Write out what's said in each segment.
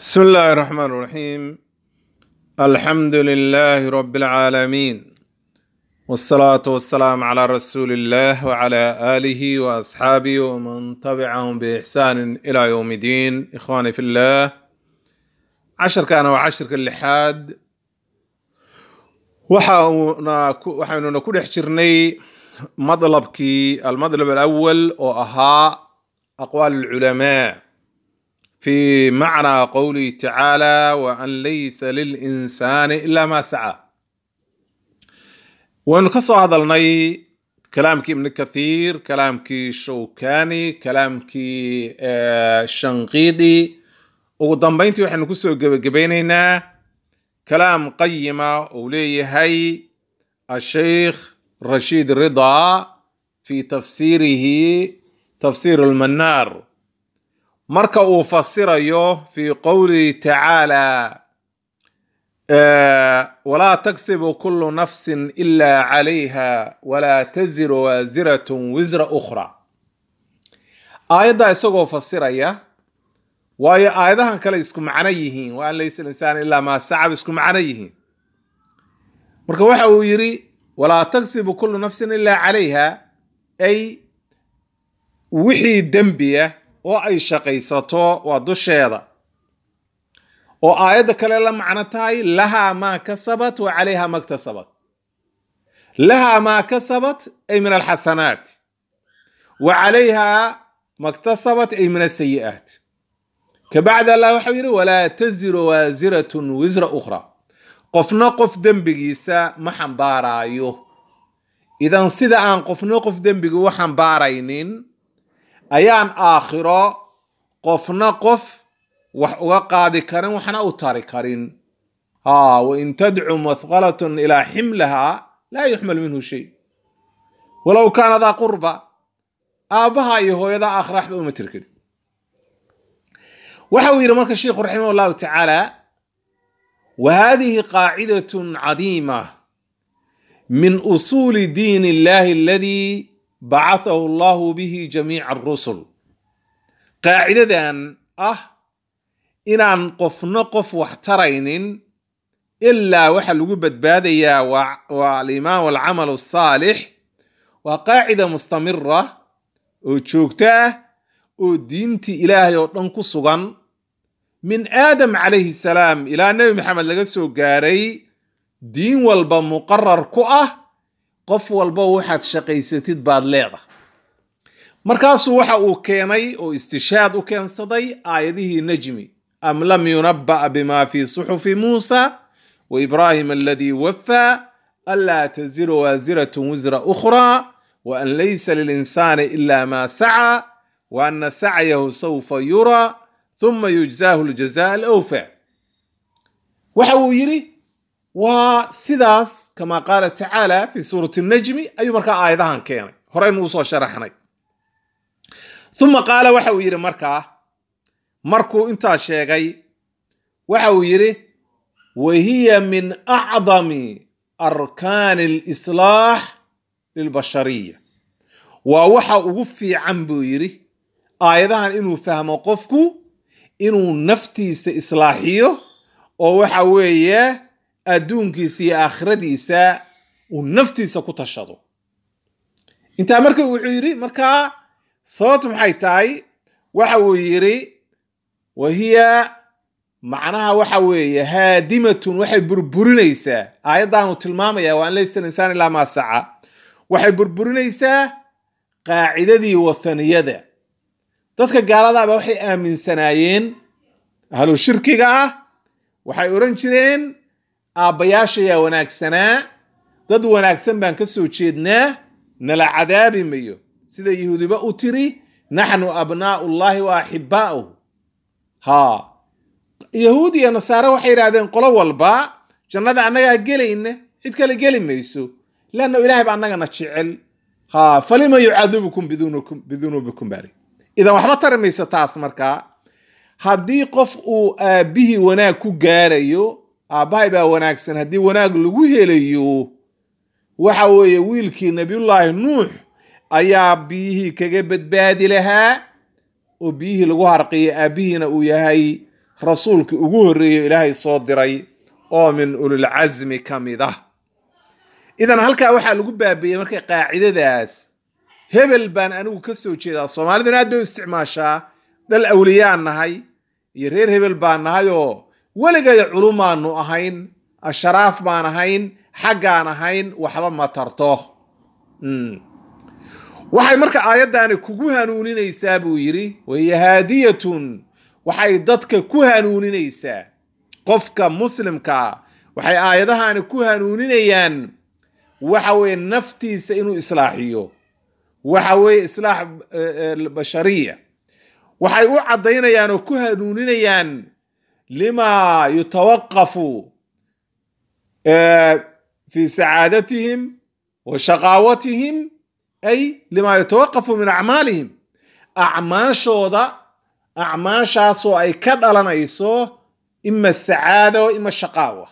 بسم الله الرحمن الرحيم الحمد لله رب العالمين والصلاة والسلام على رسول الله وعلى آله وأصحابه ومن تبعهم بإحسان إلى يوم الدين إخواني في الله عشر كان وعشر اللحاد waxaynu ku dhex jirnay madlabkii almadlab alawal oo ahaa aqwaal alculamaa fi macnaa qowlihi tacaala wa an laysa lilinsaani ila ma saca waynu ka soo hadalnay kalaamkii ibni kathiir kalaamkii shawkani kalaamkii shanqiidi ugu dambeyntii waxaynu kusoo gebagabaynaynaa kalaam qayima uu leeyahay asheikh rashiid ridaa fi tafsiirihi tafsiir almanaar marka uu fasirayo fi qowlihi tacaala walaa taksibu kulu nafsin ila calayha walaa taziru waasiratun wisra ukhra aayaddaa isagoo fasiraya waayo aayadahan kale isku macno yihiin wa an laysa linsaan ilaa maa sacab isku macno yihiin marka waxa uu yidhi walaa taksibu kulu nafsin ilaa calayha ay wixii dembiya oo ay shaqaysato waa dusheeda oo aayadda kale la macno tahay lahaa maa kasabat wa calayha maktasabat lahaa maa kasabat ay min alxasanaat wa calayha maktasabat ay min asayi'aat kabacdi allah waxau yidhi walaa taziru waasiratun wisra ukhra qofna qof dembigiisa ma xambaaraayo idan sida aan qofna qof dembigi u xambaaraynin ayaan aakhiro qofna qof wax uga qaadi karin waxna u tari karin ha wain tadcu mathqalatun ilaa ximlaha laa yuxmal minhu shay walow kaana daa qurba aabbaha iyo hooyada aakhira waxba uma tiri karin waxa uu yidhi marka sheikhu raximah allahu tacaala wa hadihi qaacidatun cadiima min usuuli diin illahi aladii bacathahu allahu bihi jamiica arusul qaacidadan ah inaan qofna qof wax taraynin ilaa waxa lagu badbaadayaa waa alimaan walcamal asaalix waa qaacida mustamira oo joogto ah oo diintii ilaahay oo dhan ku sugan min aadam calayhi salaam ilaa nebi maxamed laga soo gaaray diin walba muqarar ku ah qof walba waxaad shaqaysatid baad leedahay markaasuu waxa uu keenay oo istishaad u keensaday aayadihii najmi am lam yunabba'a bima fi suxufi muusa wa ibraahim aladii waffaa anlaa taziru waasiratun wisra ukhraa wa an laysa lilinsaani ila ma saca wa ana sacyahu sawfa yuraa huma yujzaahu ljazaa alawfa waxa uu yidhi waa sidaas kama qaala tacaala fi suurati najmi ayuu markaa aayadahan keenay horeynu usoo sharaxnay uma qaala waxa uu yidhi markaa markuu intaa sheegay waxa uu yidhi wa hiya min acdami arkaani alislaax lilbashariya waa waxa ugu fiican buu yidhi aayadahan inuu fahmo qofku inuu naftiisa islaaxiyo oo waxa weeye adduunkiisa iyo aakhiradiisa uu naftiisa ku tashado intaa marka wuxuu yidhi markaa sababtu maxay tahay waxa uu yidhi wa hiya macnaha waxa weeye haadimatun waxay burburinaysaa aayaddaanu tilmaamaya waa an laysa linsaan ilaa maa saca waxay burburinaysaa qaacidadii wathaniyada dadka gaaladaaba waxay aaminsanaayeen ahlu shirkiga ah waxay odhan jireen aabbayaashayaa wanaagsanaa dad wanaagsan baan ka soo jeednaa nala cadaabi mayo sida yahuudiba u tiri naxnu abnaa'u llahi wa axibbaa'uhu ha yahuud iyo nasaare waxay yidhahdeen qolo walba jannada annagaa gelayna cid kale geli mayso leanna ilahay ba annagana jecel ha falima yucadibukum bidunuubikum bali idan waxba tari mayso taas markaa haddii qof uu aabbihii wanaag ku gaarayo aabbahay baa wanaagsan haddii wanaag lagu helayo waxa weeye wiilkii nabiyullaahi nuux ayaa biyihii kaga badbaadi lahaa oo biyihii lagu harqiya aabbihiina uu yahay rasuulkii ugu horreeyey ilaahay soo diray oo min ulilcasmi ka mid ah idan halkaa waxaa lagu baabeeyey marka qaacidadaas hebel baan anigu ka soo jeedaa soomaaliduna aad bay u isticmaashaa dhal awliyaan nahay iyo reer hebel baan nahay oo weligeeda culumaanu ahayn asharaaf baan ahayn xaggaan ahayn waxba ma tarto waxay marka aayaddaani kugu hanuuninaysaa buu yidhi wahiya haadiyatun waxay dadka ku hanuuninaysaa qofka muslimkaa waxay aayadahani ku hanuuninayaan waxa weeye naftiisa inuu islaaxiyo waxa weeye islaax bashariya waxay u caddaynayaan oo ku hanuuninayaan lima yutawaqafu fi sacaadatihim wa shaqaawatihim ay lima yutawaqafu min acmaalihim acmaashooda acmaashaasoo ay ka dhalanayso ima sacaada o ima shaqaawa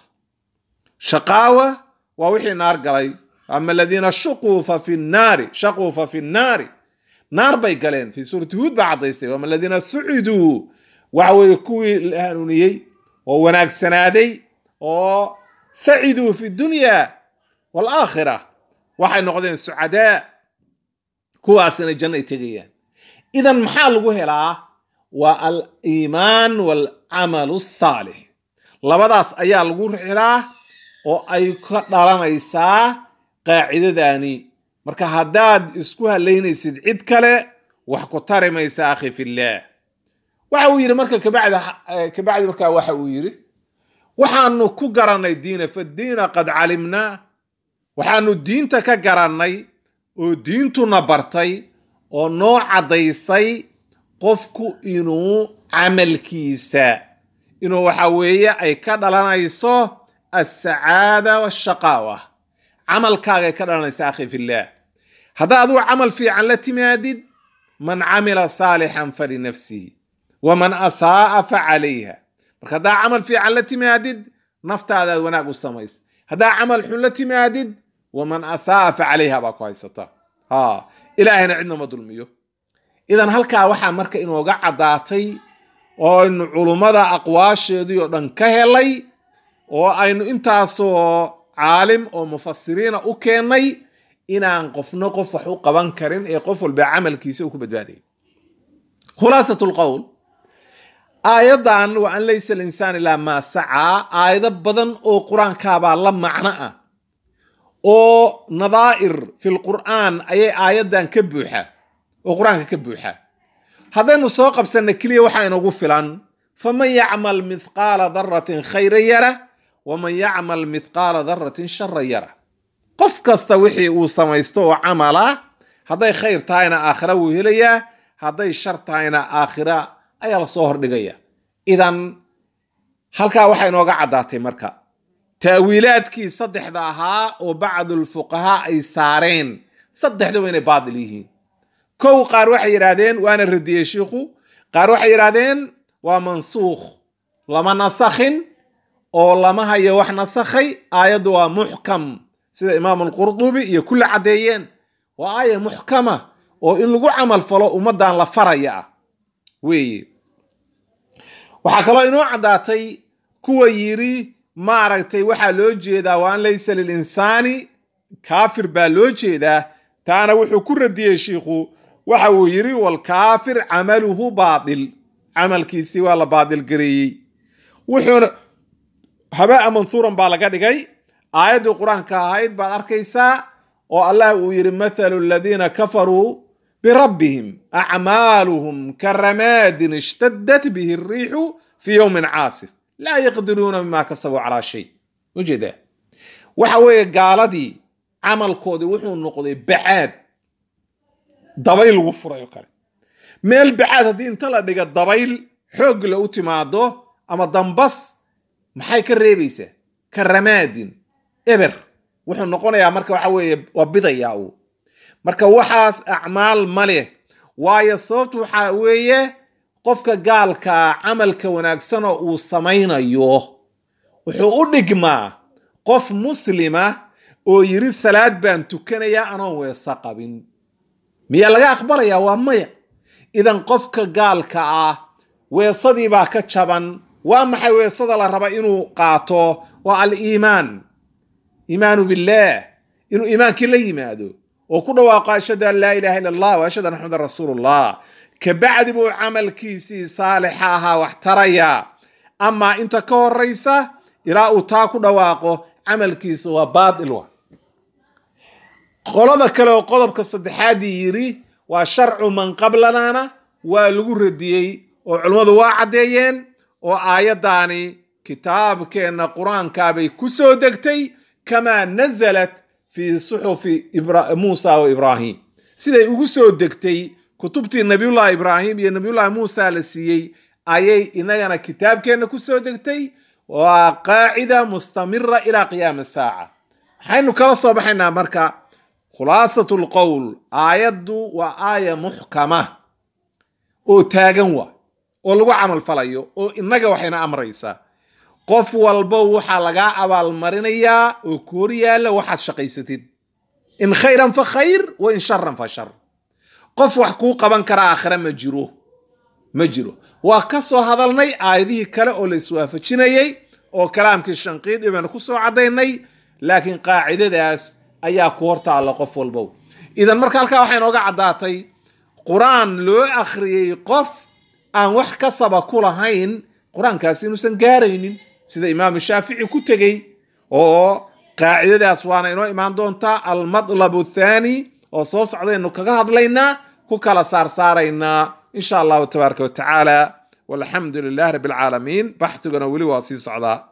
shaqaawa waa wixii naar galay ama aladiina shuquu fa fi nnaari shaquu fa fi nnaari naar bay galeen fi suurati huud baa caddaystay ama aladiina suciduu waxa weeye kuwii la hanuuniyey oo wanaagsanaaday oo saciduu fi dunya waalaakhira waxay noqdeen sucadaa kuwaasina janno ay tegayaan idan maxaa lagu helaa waa aliimaan waalcamalu asaalix labadaas ayaa lagu helaa oo ay ka dhalanaysaa qaacidadani marka haddaad isku halaynaysid cid kale wax ku tari maysa akhi fillaah waxa uu yidhi marka kabacdi kabacdi markaa waxa uu yidhi waxaanu ku garannay diina faddiina qad calimnaa waxaanu diinta ka garannay oo diintuna bartay oo noo caddaysay qofku inuu camalkiisa inuu waxa weeye ay ka dhalanayso alsacaada washaqaawa camalkaagay ka dhalanaysa akhi fillaah haddaa adigu camal fiican la timaadid man camila saalixan falinafsihi waman asaa'a fa calayha marka haddaa camal fiican la timaadid naftaadaad wanaag u samays haddaa camal xun la timaadid waman asaa'a fa calayha baa ku haysata ha ilaahayna cidna ma dulmiyo idan halkaa waxaa marka inooga caddaatay oo aynu culummada aqwaasheedii oo dhan ka helay oo aynu intaasoo caalim oo mufasiriina u keennay inaan qofna qof wax u qaban karin ee qof walba camalkiisa uu ku badbaaday khulaasat lqowl aayaddan wa an laysa alinsaan ilaa maa sacaa aayado badan oo qur-aankaabaa la macno ah oo nadaa'ir fi lqur'aan ayay aayaddan ka buuxa oo qur-aanka ka buuxa haddaynu soo qabsanna keliya waxaa inagu filan faman yacmal mithqaala daratin khayra yara waman yacmal mithqaala daratin shara yara qof kasta wixii uu samaysto oo camala hadday khayr tahayna aakhira wuu helayaa hadday shar tahayna aakhira ayaa lasoo hordhigaya idan halkaa waxaa inooga caddaatay marka taawiilaadkii saddexda ahaa oo bacdulfuqahaa ay saareen saddexdaba inay baadil yihiin kow qaar waxay yidhaahdeen waana radiyey shiikhu qaar waxay yidhaahdeen waa mansuukh lama nasakhin oo lama hayo wax nasakhay aayaddu waa muxkam sida imaamu alqurdubi iyo kulle caddeeyeen waa aaya muxkama oo in lagu camal falo ummaddan la faraya ah weeye waxaa kaloo inoo caddaatay kuwa yidhi maaragtay waxaa loo jeedaa wa an laysa lilinsaani kaafir baa loo jeedaa taana wuxuu ku radiyey shiikhu waxa uu yidhi walkaafir camaluhu baatil camalkiisii waa la baadil gareeyey wuxuuna habaa manhuuran baa laga dhigay aayaddii qur-aanka ahayd baad arkaysaa oo allah uu yidhi mathalu aladiina kafaruu birabbihim acmaaluhum karamaadin ishtadat bihi alriixu fii yowmin caasif laa yaqdiruuna mima kasabuu calaa shay ujeeda waxa weeye gaaladii camalkoodii wuxuu noqday bacaad dabayl lagu furay oo kale meel bacaad haddii inta la dhiga dabayl xoog la u timaado ama dambas maxay ka reebaysaa ka ramaadin eber wuxuu noqonayaa marka waxa weeye waa bidayaa uu marka waxaas acmaal ma leh waayo sababtu waxaa weeye qofka gaalkaa camalka wanaagsan oo uu samaynayo wuxuu u dhigmaa qof muslima oo yiri salaad baan tukanayaa anoon weesa qabin miyaa laga aqbalayaa waa maya idan qofka gaalka ah weesadii baa ka jaban waa maxay weesada la raba inuu qaato waa aliimaan iimaanu billaah inuu iimaankii la yimaado oo ku dhawaaqo ashhadu an laa ilaha illa allah wa ashhadu anna maxamedan rasuulullah kabacdi buu camalkiisii saalixa ahaa wax taraya amaa inta ka horaysa ilaa uu taa ku dhawaaqo camalkiisa waa baatil wa qolada kale oo qodobka saddexaadii yidhi waa sharcu man qablanana waa lagu radiyey oo culimmadu waa caddeeyeen oo aayaddaani kitaabkeenna qur-aankaabay ku soo degtay kamaa nazalat fii suxufi muusa wa ibraahim siday ugu soo degtay kutubtii nabiyullahi ibraahim iyo nabiyullahi muusa la siiyey ayay inagana kitaabkeenna ku soo degtay waa qaacida mustamira ilaa qiyaami saaca waxaynu kala soo baxaynaa marka khulaasat lqowl aayaddu waa aaya muxkama oo taagan wa oo lagu camal falayo oo innaga waxayna amraysaa qof walba waxaa lagaa abaalmarinayaa oo koor yaalla waxaad shaqaysatid in khayran fa khayr wa in sharan fa shar qof wax kuu qaban kara aakhire ma jiro ma jiro waa ka soo hadalnay aayadihii kale oo la iswaafajinayey oo kalaamkii shanqiid baynu ku soo caddaynay laakiin qaacidadaas ayaa ku hortaalla qof walbow idan marka halkaa waxay nooga caddaatay qur-aan loo akhriyey qof aan wax kasaba ku lahayn qur-aankaasi inuusan gaaraynin sida imaamu shaafici ku tegey oo qaacidadaas waana inoo imaan doontaa almatlab athaani oo soo socdaynu kaga hadlaynaa ku kala saarsaaraynaa insha allahu tabaaraka wa tacaala walxamdu lilah rabbi alcaalamiin baxthiguna weli waa sii socdaa